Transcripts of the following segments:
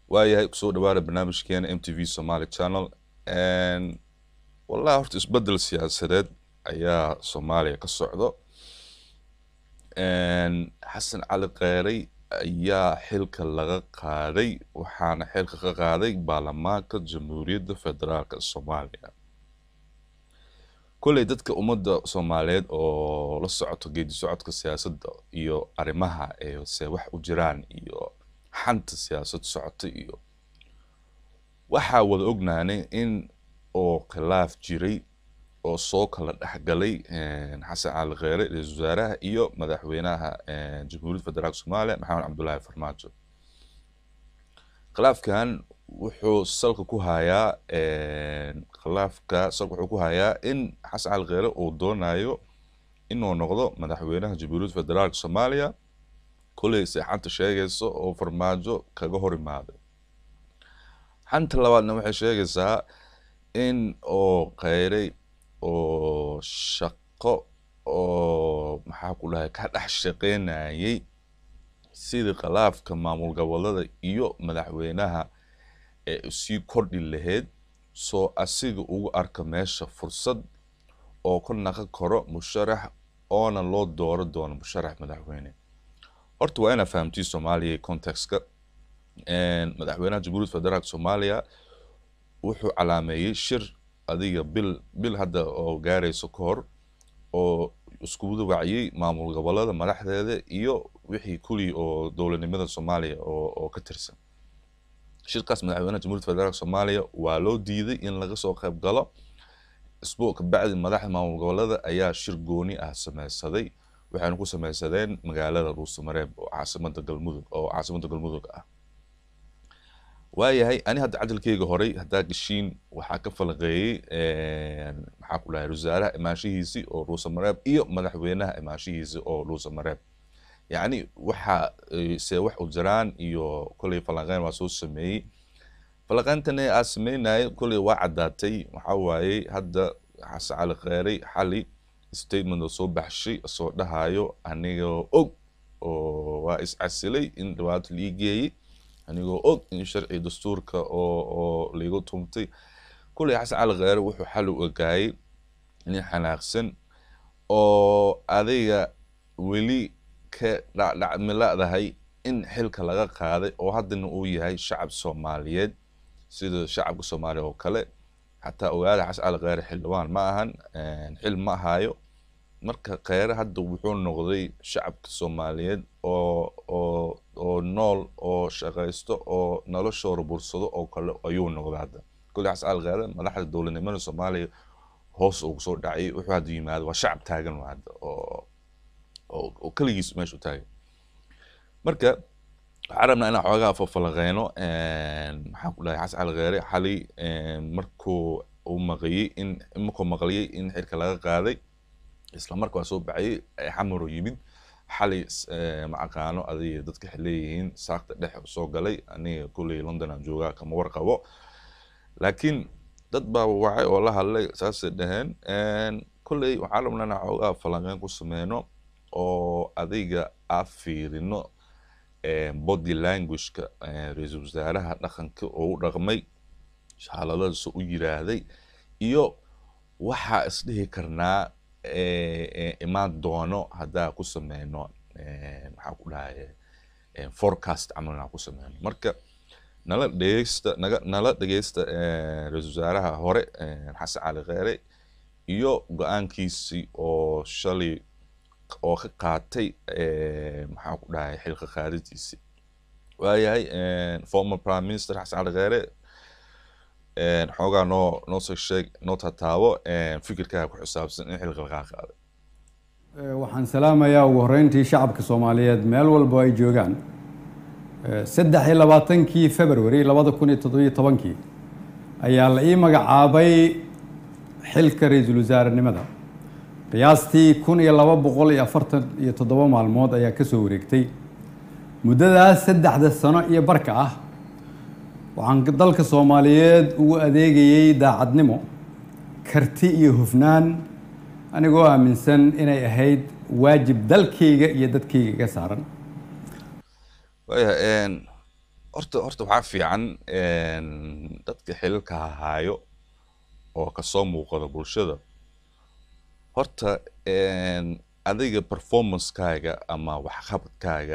waayahay kusoo dhawaada barnaamijkeena m t v somaly channel wallahi horta isbedel siyaasadeed ayaa soomaaliya ka socdo xasan cali kheyray ayaa xilka laga qaaday waxaana xilka ka qaaday baarlamaanka jamhuuriyadda federaalk soomaaliya kolley dadka ummadda soomaaliyeed oo la socoto geedi socodka siyaasadda iyo arrimaha se wax u jiraan iyo xanta siyaasad socota iyo waxaa wada ognaanay in oo khilaaf jiray oo soo kala dhexgalay xasan cali kheyre ra-iisul wasaaraha iyo madaxweynaha jamhuuriyadda federaalk soomaaliya maxamed cabdullaahi farmaajo khilaafkan wuxuu salka ku hayaa khilaafka salka wuxuu ku hayaa in xasan cali kheyre uu doonayo inuu noqdo madaxweynaha jamhuuriyadda federaalk soomaaliya kolley se xanta sheegaysa oo farmaajo kaga hor imaaday xanta labaadna waxay sheegaysaa in oo kheyray oo shaqo oo maxaa ku dhahay ka dhex shaqeynayay sidii khilaafka maamul gobolada iyo madaxweynaha ee sii kordhi lahayd soo asiga ugu arka meesha fursad oo ka naqan karo musharax oona loo dooro doono musharax madaxweyne horta waa inaa fahamtii soomaaliya contextka madaxweynaha jamhuuriyadda federaalk soomaaliya wuxuu calaameeyey shir adiga bil bil hadda oo gaarayso ka hor oo iskuwada waciyey maamul gobolada madaxdeeda iyo wixii kulii oo dowladnimada soomaaliya oo ka tirsan shirkaas madaxweynaha jamhuuriyadda federaalk soomaaliya waa loo diiday in laga soo qayb galo isbuuc kabacdi madaxda maamul gobolada ayaa shir gooni ah sameysaday waxayna ku sameysadeen magaalada ruusamareeb oo caasimada galmudug oo caasimada galmudug ah waayahay ani hadda cadalkeyga horey haddaa geshiin waxaa ka falaqeeyey maxaa ku dhahay wasaaraha imaanshihiisii oo ruusamareeb iyo madaxweynaha imaanshihiisii oo ruusamareeb yacni waxa se wax u jiraan iyo kolley falanqeyn waa soo sameeyey falanqeyntana aa sameynaya kolley waa caddaatay waxaa waaye hadda xasan cali kheyray xali statement oo soo baxshay soo dhahayo anigoo og oo waa iscasilay in dhibaato lii geeyey anigoo og in sharci dastuurka oo oo laigu tumtay kulley xasan cali kheyre wuxuu xal u ogaayay nin xanaaqsan oo adiga weli ka dhacdhacmiladahay in xilka laga qaaday oo haddana uu yahay shacab soomaaliyeed sida shacabka soomaaliya oo kale xataa ogaada xasan cali kheyre xildhibaan ma ahan xil ma ahayo marka kheyre hadda wuxuu noqday shacabka soomaaliyeed oo oo oo nool oo shaqaysto oo noloshooda bursado oo kale ayuu noqday hadda kolley xasan cali kheyre madaxda dowladnimada soomaaliya hoos ugu soo dhacay wuxuu hadda yimaado waa shacab taagan hadda oo oo keligiis meesha u taagan marka waxaan rabnaa inaan xoogaa fafalaqeyno maxaan ku dhahay xasan cali kheyre xali markuu uu maqayey in markuu maqliyey in xilka laga qaaday isla marka waa soo baxayey xamaro yimid xali ma aqaano adiga dadka waxay leeyihiin saakta dhex soo galay aniga kulley london aan joogaa kama warqabo laakiin dad baa wacay oo la hadlay saasay dhaheen kulley waxaan rabnaa inaan xoogaa falanqeyn ku sameyno oo adiga aa fiirino body languageka ra-iisul wasaaraha dhaqanka oo u dhaqmay shaaladadaas u yiraahday iyo waxaa isdhihi karnaa imaan doono haddaa ku sameyno maxaa ku dhahay forecast camal inaan ku sameyno marka nala dhegeysta naga nala dhegeysta ra-iisul wasaaraha hore xasan cali kheyre iyo go-aankiisii oo shalay oo ka qaatay maxaa ku dhahay xilka qaadidiisii waayahay former prime minister xasan cali kheyre xoogaa noo noo soo sheeg noo tataabo fikirkaaga ku xisaabsan in xilka lagaa qaaday waxaan salaamayaa ugu horreyntii shacabka soomaaliyeed meel walba ay joogaan saddex iyo labaatankii february labada kun iyo toddobiyo tobankii ayaa la ii magacaabay xilka ra-iisul wasaarenimada qiyaastii kun iyo laba boqol iyo afartan iyo toddoba maalmood ayaa ka soo wareegtay muddadaas saddexda sano iyo barka ah waxaan dalka soomaaliyeed ugu adeegayey daacadnimo karti iyo hufnaan anigoo aaminsan inay ahayd waajib dalkayga iyo dadkayga iga saaran waayahay horta horta waxaa fiican dadka xilalka hahaayo oo kasoo muuqada bulshada horta adiga performancekaaga ama waxqabadkaaga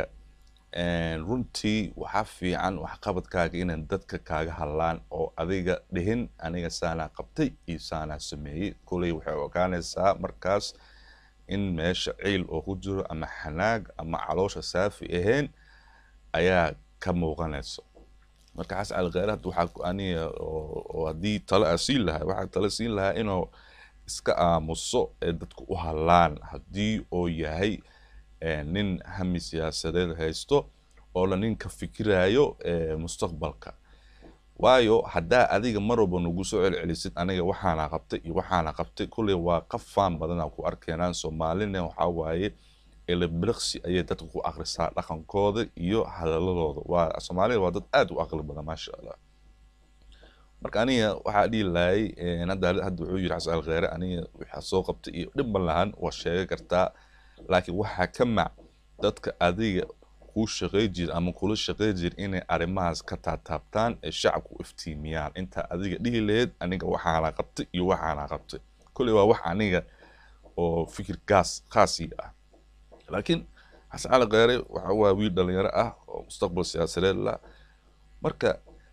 runtii waxaa fiican waxqabadkaaga inay dadka kaaga hadlaan oo adiga dhihin aniga saanaa qabtay iyo saanaa sameeyey koley waxay ogaanaysaa markaas in meesha ciil oo ku jiro ama xanaag ama caloosha saafi ahayn ayaa ka muuqanaysa marka xas calkheyre hadda waxaa aniga oo haddii tale aa siin lahaa waxaa tale siin lahaa inuu iska aamuso ee dadku u hadlaan haddii uu yahay nin hami siyaasadeed haysto oo la nin ka fikirayo mustaqbalka waayo haddaa adiga mar walba nagu soo celcelisid aniga waxaana qabtay iyo waxaana qabtay kulley waa qafaan badanaa ku arkeenaan soomaalina waxaa waaye elebiriksi ayay dadka ku akrisaa dhaqankooda iyo hadaladooda waa soomaalida waa dad aad u aqli badan maasha allah marka aniga waxaa dhihi lahay hadda hadda wuxuu yiri xasan alkheyre aniga waxaa soo qabtay iyo dhibban lahan waa sheegi kartaa laakiin waxaa ka mac dadka adiga kuu shaqey jir ama kula shaqey jir inay arrimahaas ka taataabtaan ee shacabku u iftiimiyaan intaa adiga dhihi lahayd aniga waxaana qabtay iyo waxaana qabtay kolley waa wax aniga oo fikir gaas khaasii ah laakiin xasan cali kheyre waxa waa wiil dhalinyaro ah oo mustaqbal siyaasadeed la marka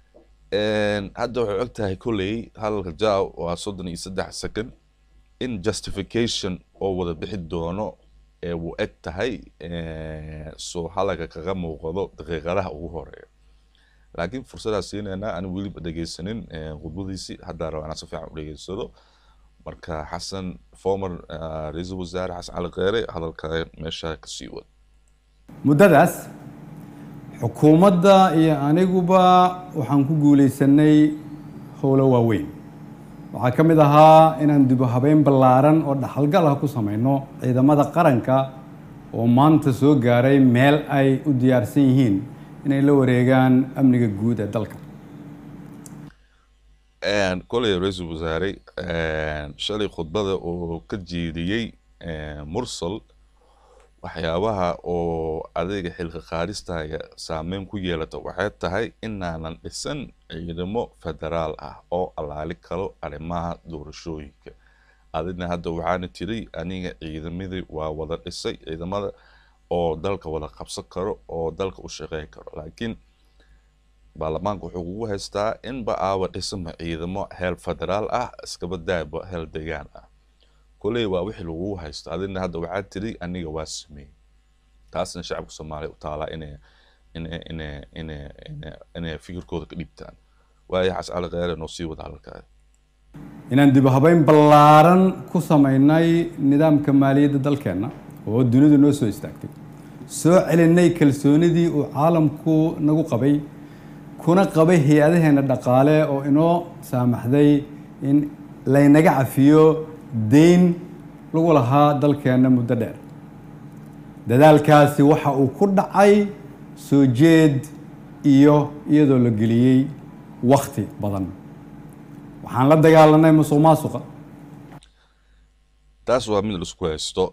hadda waxay og tahay kolley hadalka jaaw waa soddon iyo saddex second in justification oo wada bixi doono ee wuu eg tahay soo halaga kaga muuqdo daqiiqadaha ugu horeeya laakiin fursadaa siinaynaa ani weliba dhegeysanin khudbadiisii haddaa raba inaan si fiican u dhegeysado marka xasan former ra-iisul wasaare xasan cali kheyre hadalka meesha kasii wad muddadaas xukuumadda iyo aniguba waxaan ku guulaysanay howlo waaweyn waxaa ka mid ahaa inaan dibu habeyn ballaaran oo dhaxalgal ah ku samayno ciidamada qaranka oo maanta soo gaaray meel ay u diyaarsan yihiin inay la wareegaan amniga guud ee dalka koley ra-iisul wasaare shalay khudbada oo ka jeediyey mursal waxyaabaha oo adiga xilka qaadistaaga saameyn ku yeelata waxay tahay inaanan dhisan ciidamo federaal ah oo allaali karo arrimaha doorashooyinka adina hadda waxaana tiri aniga ciidamadii waa wada dhisay ciidamada oo dalka wada qabsan karo oo dalka u shaqeyn karo laakiin baarlamaanka wuxuu kugu haystaa inba aawa dhisama ciidamo heel federaal ah iskaba daaba heel degaan ah koley waa wixii lagugu haysto adina hadda waxaa tiri aniga waa sameeyey taasna shacabka soomaaliya u taalaa inay inay inay inay inay inay fikirkooda ka dhiibtaan waayo xas cali kheyre noo sii wada halkaa inaan dib u habeyn ballaaran ku samaynay nidaamka maaliyadda dalkeenna oo dunidu noo soo istaagtay soo celinay kalsoonidii uu caalamku nagu qabay kuna qabay hay-adaheena dhaqaale oo inoo saamaxday in laynaga cafiyo deyn lagu lahaa dalkeenna muddo dheer dadaalkaasi waxa uu ku dhacay soo jeed iyo iyadoo la geliyey wakti badan waxaan la dagaalanay musuq maasuqa taas waa mid laisku haysto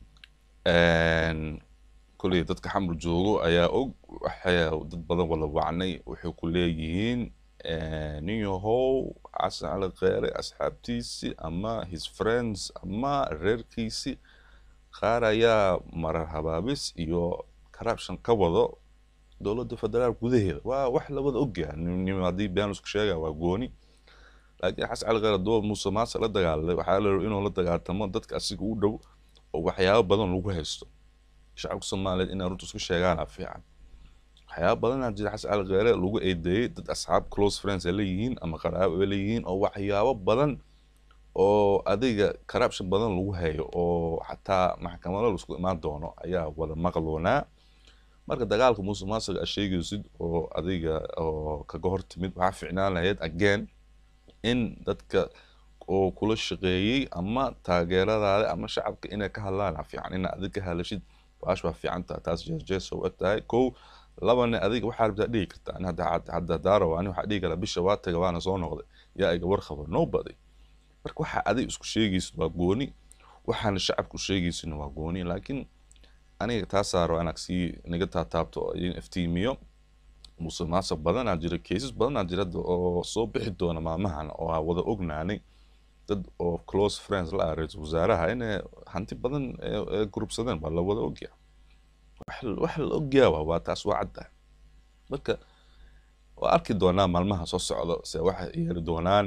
kolley dadka xamar joogo ayaa og waxay dad badan wada wacnay waxay ku leeyihiin nin yahow xasan cali kheyre asxaabtiisi ama his friends ama reerkiisi qaar ayaa marar habaabis iyo corruption ka wado dowladda federaal gudaheeda waa wax labada ogyaha nim haddii been isku sheega waa gooni laakiin xasan cali kheyre doob muuse maase la dagaalamay waxaa la inuu la dagaaltamo dadka asiga u dhow oo waxyaabo badan lagu haysto shacabka soomaaliyeed inay runta isku sheegaana fiican waxyaaba badanaa jira xasan cali kheyre lagu eedeeyey dad asxaab close friends ay leeyihiin ama qaraabo ay leeyihiin oo waxyaabo badan oo adiga corruption badan lagu hayo oo xataa maxkamado laisku imaan doono ayaa wada maqloonaa marka dagaalka muuse maasiga aad sheegaysid oo adiga oo kaga hor timid waxaa ficnaan lahayd again in dadka oo kula shaqeeyey ama taageeradaada ama shacabka inay ka hadlaan fiican ina adig ka hadlashid waash waa fiican tahay taas jees u eg tahay kow labana adiga waxaa rabtaa dhigi kartaa ani hadda hadda daaro ani waxaa dhigi karaa bisha waa taga waana soo noqday yaa iga war qabo nobody marka waxa adig isku sheegaysid waa gooni waxaana shacabku sheegaysidna waa gooni laakiin aniga taasaa raba inaad sii naga taataabto oo idin iftiimiyo musuqmaasuq badanaa jira cases badanaa jira hadda oo soo bixi doona maalmahan oo aan wada ognaanay dad oo close friends la ah ra-iisul wasaaraha inay hanti badan ee- ee gurubsadeen baa la wada ogyaa wax wax la ogyaa waa waa taas waa cadda marka waa arki doonaa maalmaha soo socdo se waxay yeeli doonaan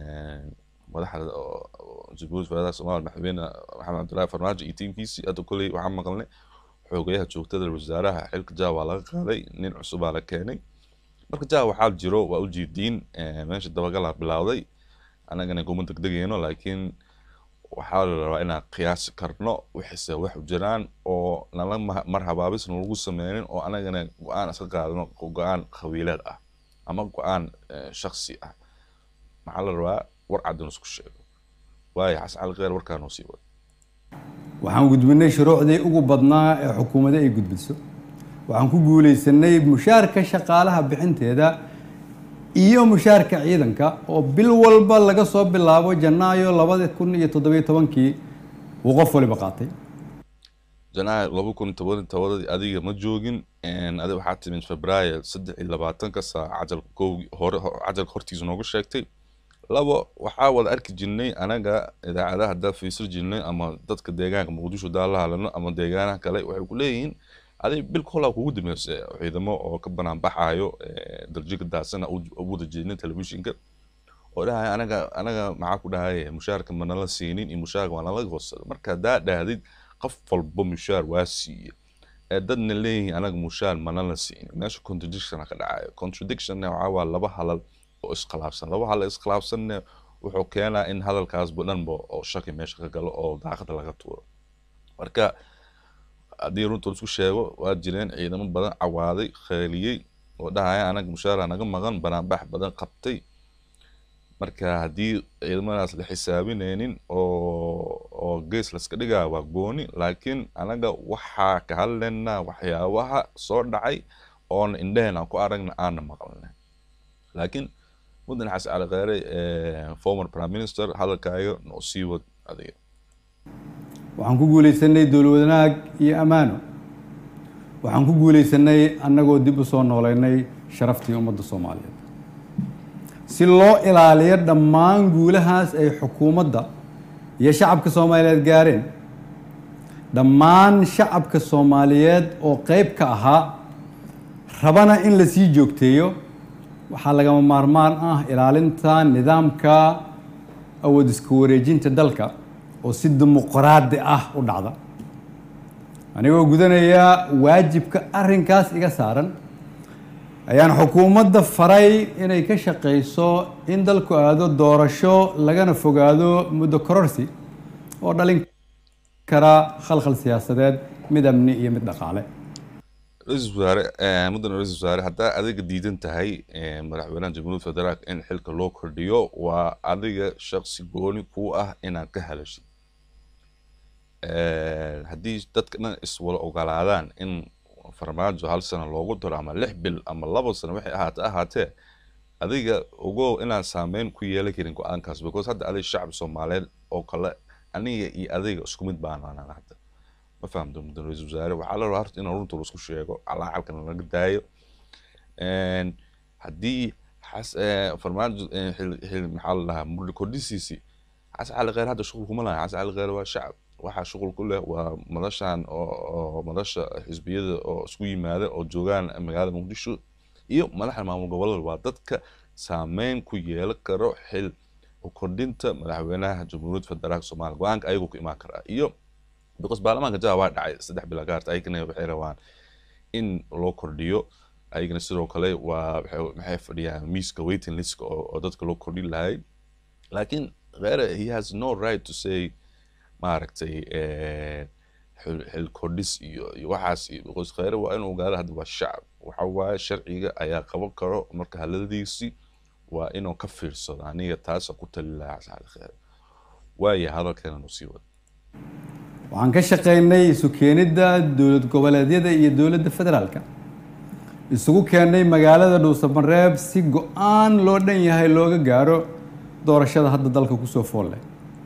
madaxda oo- oo jamhuuriyadda federaalka soomaaliya madaxweyne maxamed cabdullaahi farmaajo iyo tiimkiisii hadda kolley waxaan maqalnay xoogayaha joogtada wasaaraha xilka jaa waa laga qaaday nin cusubaa la keenay marka jaa waxaa jiro waa ujeediin eh, meesha dabagalaa bilowday annagana kuma degdegayno laakiin waxaa la rabaa inaan qiyaasi karno wixise wax u jiraan oo nala ma- mar habaabisna lagu sameynin oo anagana go-aan iska qaadano go-aan qabiileed ah ama go-aan eh, shaksi ah maxaa la rabaa war caddan isku sheego waayo xasan cali kheyr warkaanoo sii wada waxaan gudbinay shuruucdii ugu badnaa ee xukuumadda ay gudbiso waxaan ku guuleysanay mushaarka shaqaalaha bixinteeda iyo mushaarka ciidanka oo bil walba laga soo bilaabo janaayo labada kun iyo toddobiyo tobankii uu qof waliba qaatay janaayo laba kun toban tobadii adiga ma joogin adi waxaa timid febraayo saddex iyo labaatanka saac cajalka kowgii hore ho- cajalka hortiisa noogu sheegtay labo waxaa wada arki jirnay anaga idaacadaha haddaa fiisir jirnay ama dadka deegaanka muqdisho daa la hadlano ama deegaanaha kale waxay ku leeyihiin adi bil kolaa kugu dambeysay ciidamo oo ka banaan baxaayo eh, darjiga daasana u u wada jeedin telefishinka oo dhahaya anaga anaga maxaa ku dhahay mushaarka manala siinin iyo mushaarka waa nala hoosada marka haddaa dhahdid qof walba mushaar waa siiye ee dadna leeyihiin anaga mushaar manala siinin meesha contradictiona ka dhacayo contradictionna waxaa waa laba halal oo iskhilaafsan laba halal iskhilaafsanna wuxuu keenaa in hadalkaasba dhanba oo shaki meesha ka galo oo daaqada laga tuuro marka haddii runta la isku sheego waa jireen ciidamo badan cawaaday kheeliyey oo dhahaya anaga mushaara naga maqan banaanbax badan qabtay marka haddii ciidamadaas la xisaabinaynin oo oo gees laska dhigaa waa gooni laakiin anaga waxaa ka hadlaynaa waxyaabaha soo dhacay oona indhaheen aan ku aragna aana maqalnay laakiin mudane xasan cali kheyre eh, former prime minister hadalkaaga noo sii wad adiga waxaan ku guuleysanay dowlad wanaag iyo ammaano waxaan ku guuleysanay annagoo dib u soo nooleynay sharaftii ummadda soomaaliyeed si loo ilaaliyo dhammaan guulahaas ay xukuumadda iyo shacabka soomaaliyeed gaareen dhammaan shacabka soomaaliyeed oo qeyb ka ahaa rabana in la sii joogteeyo waxaa lagama maarmaan ah ilaalinta nidaamka awood isku wareejinta dalka oo si dimuqraadi ah u dhacda anigoo gudanaya waajibka arrinkaas iga saaran ayaan xukuumadda faray inay ka shaqeyso in dalku aado doorasho lagana fogaado muddo kororsi oo dhalin kara khalkhal siyaasadeed mid amni iyo mid dhaqaale ra-iisul wasaare eh, mudane ra-iisul wasaare haddaa adiga diidan tahay eh, madaxweynaha jamhuuriyadda federaalka in xilka loo kordhiyo waa adiga shaqsi gooni ku ah inaad ka hadashid Eh, haddii dadka dhan iswada ogolaadaan in farmaajo hal sano loogu daro ama lix bil ama laba sano waxay ahaate ahaatee adiga ogow inaan saameyn ku yeelan karin go-aankaas because hadda adiga shacab soomaaliyeed oo kale aniga iyo adiga isku mid baanaan hadda ma fahamto mudane ra-iisul wasaare waxaa la rabaa horta in runta laisku sheego calaacalkana laga daayo En, haddii xas- eh, farmaajo eh, xil- xil- maxaa la dhahaa muddo kordhisiisii xasan cali kheyr hadda shuqul kuma laha xasan cali kheyr waa shacab waxaa shuqul ku leh waa madashan oo oo madasha xisbiyada oo isku yimaada oo joogaan magaalada muqdisho iyo madaxda maamul goboleed waa dadka saameyn ku yeelan karo xil u kordhinta madaxweynaha jamhuuriyadda federaalka soomaaliya go-aanka ayagu ku imaan karaa iyo because baarlamaanka jawa waa dhacay saddex bila ka harta ayagana waxay rabaan in loo kordhiyo ayagana sidoo kale waa waxay- maxay fadhiyaan miiska waiting list oo, oo dadka loo kordhin lahay laakiin kheyre he has no right to say maaragtay eh, xil xil kordhis iyo iyo waxaas iyo because kheyre waa inuu ogaado hadda waa shacab waxa waaye sharciga ayaa qaban karo marka hadaladiisi waa inuu ka fiirsado aniga taasa ku tali lahaa xasan cali kheyre waaya hadalkeena nu sii wada waxaan ka shaqeynay isu keenidda dowlad goboleedyada iyo dowladda federaalka isugu keennay magaalada dhuusamareeb si go-aan loo dhan yahay looga gaaro doorashada hadda dalka kusoo fool leh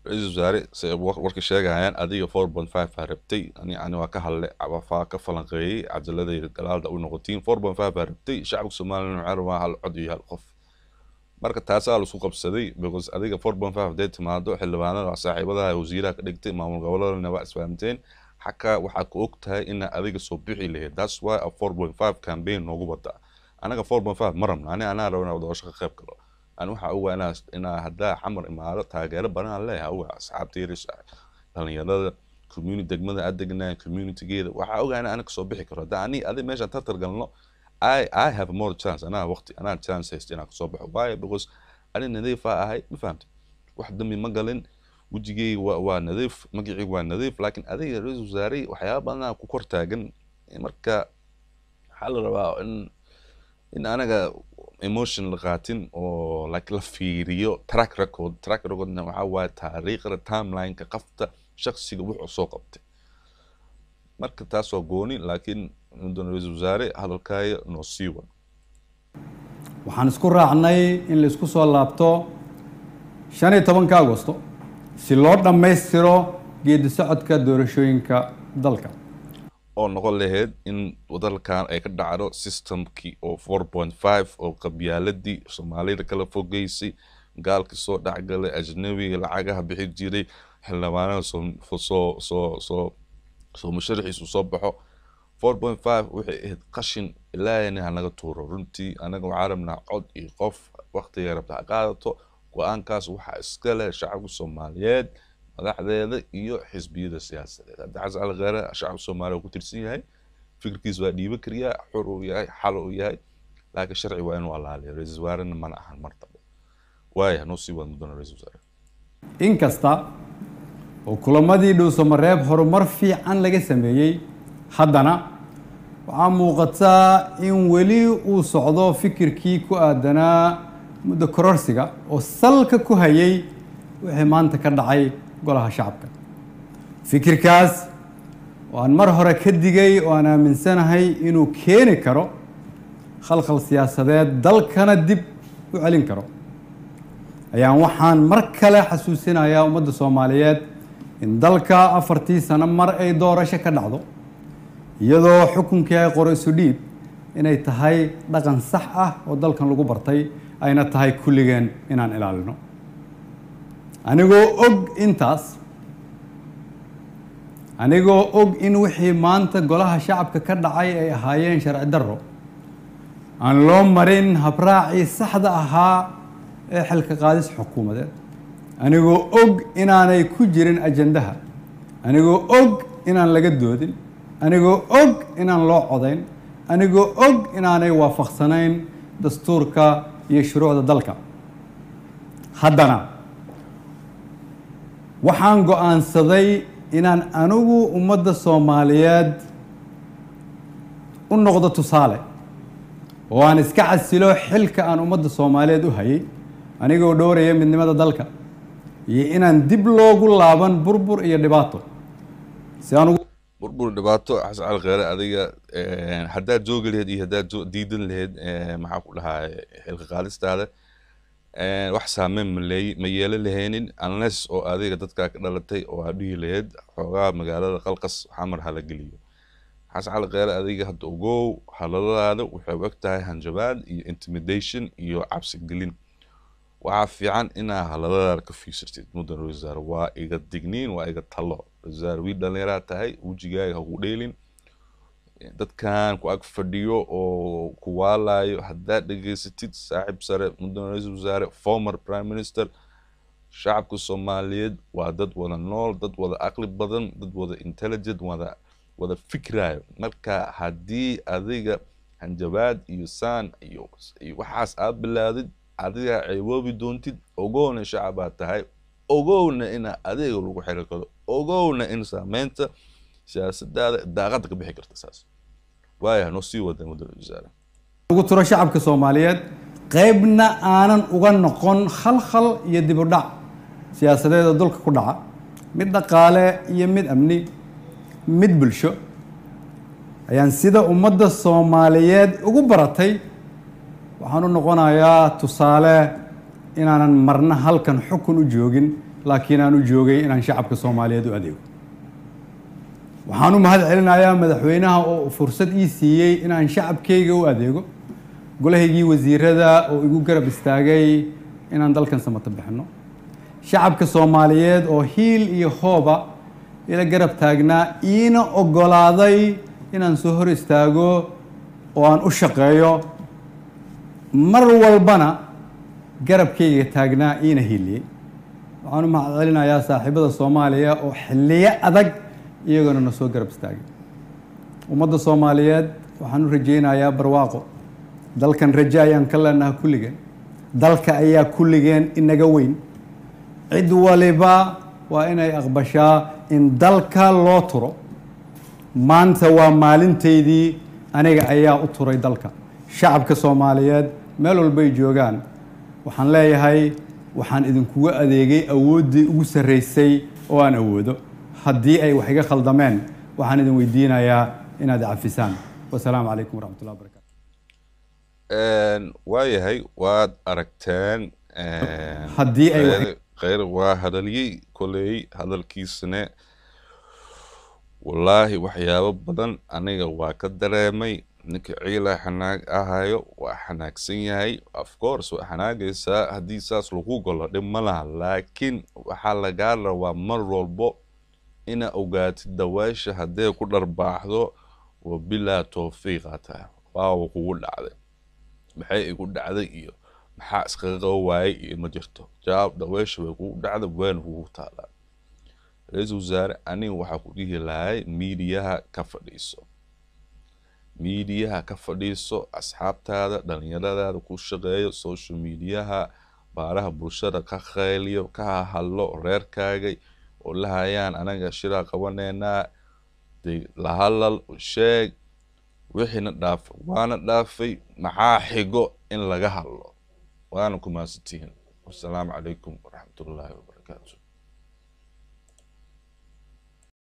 ra-iisul wasaare se war- warka sheegayaan adiga four point five aa rabtay ani ani waa ka hadle wafaa ka falanqeeyey cajaladayda galaalda u noqotiin four point five aa rabtay shacabka somalilan waxaa rabaa hal cod iyo hal qof marka taasaa laisku qabsaday because adiga four point five hadday timaado xildhibaanada waa saaxiibadaha wasiiraha ka dhigtay maamul goboladana waa isfahamteen xakaa waxaad ku og tahay inaa adiga soo bixi lahayd thats why a four point five campaign noogu wadaa anaga four point five ma rabna ani anaa rabo inaa doorasho ka qayb galo ani waxaa ogaa inaa inaa haddaa xamar imaado taageero badan aan leeyahay ogaa asxaabtayda dhalinyarada community degmada aad degnaayo communitygeeda waxaa ogaa inaa aniga soo bixi karo haddaa ani adi meeshaan tartar galno I, I have more chance anaa waqti anaa chance haysta inaan kasoo baxo waayo because ani nadiifaa ahay ma fahamta wax dambi ma galin wejigeyga waa waa nadiif magaceyga waa nadiif laakiin adiga ra-iisul wasaare waxyaaba badanaa ku kor taagan marka waxaa la rabaa in in anaga emotion la qaatin oo like la fiiriyo track record track recordna waxaa waaye taariikhda timelineka qafta shaksiga wuxuu soo qabtay marka taas waa gooni laakiin mudane ra-iisul wasaare hadalkaaga noo sii wad waxaan isku raacnay in la isku soo laabto shan iyo tobanka agosto si loo dhammaystiro geedi socodka doorashooyinka dalka oo noqon lahayd in wadalkan ay ka dhacdo systemkii oo four point five oo qabyaaladii soomaalida kala fogeysay gaalkii soo dhexgalay ajnabiga lacagaha bixi jiray xildhibaanada soo soo soo soo soo musharaxiisu soo baxo four point five waxay ahayd qashin ilaahayna hanaga tuuro runtii anaga waxaa rabnaa cod iyo qof waqtiga rabta ha qaadato go-aankaas waxaa iska leh shacabka soomaaliyeed madaxdeeda iyo xisbiyada siyaasadeed hadda xasan cali kheyre shacabka soomaaliya ku tirsan yahay fikirkiis waa dhiiban kariyaa xur uu yahay xal uu yahay laakiin sharci waa inuu allaaliyo ra-iisul wasaarena mana ahan martaba waaya noo sii wad mudana ra-iisul wasaare inkasta oo kulamadii dhuusamareeb horumar fiican laga sameeyey haddana waxaa muuqataa in weli uu socdo fikirkii ku aadanaa muddo kororsiga oo salka ku hayay wixii maanta ka dhacay golaha shacabka fikirkaas oo aan mar hore ka digay oo aan aaminsanahay inuu keeni karo khalkhal siyaasadeed dalkana dib u celin karo ayaan waxaan mar kale xasuusinayaa ummadda soomaaliyeed in dalka afartii sano mar ay doorasho ka dhacdo iyadoo xukunkii ay qoro isu dhiib inay tahay dhaqan sax ah oo dalkan lagu bartay ayna tahay kulligeen inaan ilaalino anigoo og intaas anigoo og in wixii maanta golaha shacabka ka dhacay ay ahaayeen sharci darro aan loo marin habraacii saxda ahaa ee xilka qaadis xukuumadeed anigoo og inaanay ku jirin ajandaha anigoo og inaan laga doodin anigoo og inaan loo codayn anigoo og inaanay waafaqsanayn dastuurka iyo shuruucda dalka haddana waxaan go-aansaday inaan anigu ummadda soomaaliyeed u noqdo tusaale oo aan iska casilo xilka aan ummadda soomaaliyeed u hayay anigoo dhowraya midnimada dalka iyo inaan dib loogu laaban burbur iyo dhibaato si aan ugu burbur dhibaato xasan cali kheyre adiga haddaad joogi lahayd iyo haddaad jo- diidan lahayd maxaa ku dhahaa xilka qaadistaada wax saameyn ma leey ma yeelan lahaynin unless oo adiga dadkaa ka dhalatay oo aad dhihi lahayd xoogaa magaalada qalqas xamar hala geliyo xasan cali kheyre adiga hadda ogow halaladaada waxay u eg tahay hanjabaad iyo intimidation iyo cabsi gelin waxaa fiican inaa halaladaada ka fiirsatid mudan ra-iisul wasaare waa iga digniin waa iga talo ra-iisul wasaare wiil dhallinyaraa tahay wejigaaga haku dheelin dadkan ku ag fadhiyo oo ku waalayo haddaad dhegaysatid saaxiib sare mudan ra-iisul wasaare former prime minister shacabka soomaaliyeed waa dad wada nool dad wada aqli badan dad wada intelligent wada wada fikrayo marka haddii adiga hanjabaad iyo saan iyo iyo waxaas aad bilaadid adiga ceeboobi doontid ogowna shacabaad tahay ogowna ina adeega lagu xiri karo ogowna in saameynta siyaasadaada daaqada ka bixi karta saas waaya noo sii wada mudane wasaare ugu turo shacabka soomaaliyeed qaybna aanan uga noqon khalkhal iyo dib u dhac siyaasadeeda dulka ku dhaca mid dhaqaale iyo mid amni mid bulsho ayaan sida ummadda soomaaliyeed ugu baratay waxaan u noqonayaa tusaale inaanan marna halkan xukun u joogin laakiin aan u joogay inaan shacabka soomaaliyeed u adeego waxaan u mahad celinayaa madaxweynaha oo fursad ii siiyey inaan shacabkayga u adeego golahaygii wasiirada oo igu garab istaagay inaan dalkan samato bixino shacabka soomaaliyeed oo hiil iyo hooba ila garab taagnaa iina ogolaaday inaan soo hor istaago oo aan u shaqeeyo mar walbana garabkayga taagnaa iina hiiliyey waxaan u mahad celinayaa saaxiibada soomaaliya oo xilliyo adag iyagona na soo garab istaagay ummadda soomaaliyeed waxaan u rajaynayaa barwaaqo dalkan raje ayaan ka leenaha kulligeen dalka ayaa kulligeen inaga weyn cid waliba waa inay aqbashaa in dalka loo turo maanta waa maalintaydii aniga ayaa u turay dalka shacabka soomaaliyeed meel walbay joogaan waxaan leeyahay waxaan idinkuga adeegay awooddii ugu sarreysay oo aan awoodo haddii ay wax iga khaldameen waxaan idin weydiinayaa inaad cafisaan wasalaamu calaykum waraxmatullahi wabarakatu waayahay waad aragteen Haddii ay wax- kheyr waa hadaliyey koley hadalkiisana wallaahi waxyaabo badan aniga waa ka dareemay ninka ciila xanaag ahayo waa xanaagsan yahay of course waa xanaagaysaa haddii saas lagu galo dhib ma laha laakiin waxaa lagaa rabaa mar walbo ina ogaatid daweesha haddee ku dharbaaxdo wa bilaa towfiiqa tahay waawa kugu dhacday maxay igu dhacday iyo maxaa iskaga qaba waayay iyo ma jirto jawaab daweesha way kugu dhacday wayna kugu taalaa ra-iisul wasaare aniga waxaa ku dhihi lahay miidiyaha ka fadhiiso miidiyaha ka fadhiiso asxaabtaada dhalinyaradaada ku shaqeeyo social mediaha baaraha bulshada ka khayliyo ka hahadlo reerkaagay oo la hayaan anaga shiraa qabaneynaa de la hadlal sheeg wixiina dhaaf waana dhaafay maxaa xigo in laga hadlo waana ku mahadsantihiin wasalaamu calaykum waraxmatullaahi wabarakaatu